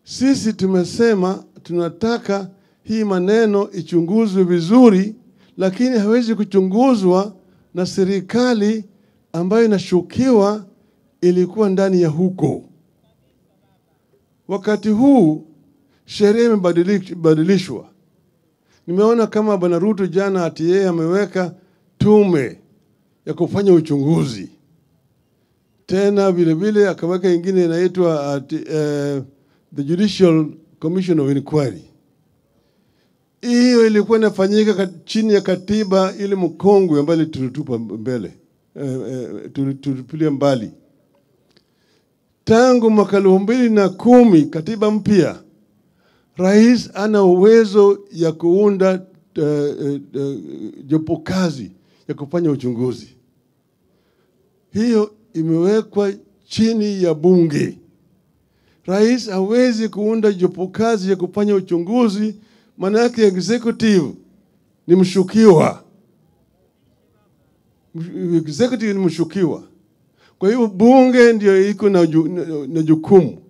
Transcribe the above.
Sisi tumesema tunataka hii maneno ichunguzwe vizuri, lakini hawezi kuchunguzwa na serikali ambayo inashukiwa ilikuwa ndani ya huko. Wakati huu sheria imebadilishwa. Nimeona kama Bwana Ruto jana ati yeye ameweka tume ya kufanya uchunguzi, tena vile vile akaweka ingine inaitwa ati, uh, the Judicial Commission of Inquiry. Hiyo ilikuwa inafanyika kat- chini ya katiba ile mkongwe ambayo tulitupa mbele eh, eh, tulitupilia mbali tangu mwaka elfu mbili na kumi katiba mpya rais ana uwezo ya kuunda uh, uh, uh, jopo kazi ya kufanya uchunguzi hiyo imewekwa chini ya bunge rais hawezi kuunda jopo kazi ya kufanya uchunguzi maana yake executive ni mshukiwa executive ni mshukiwa kwa hiyo bunge ndio iko na, ju, na, na jukumu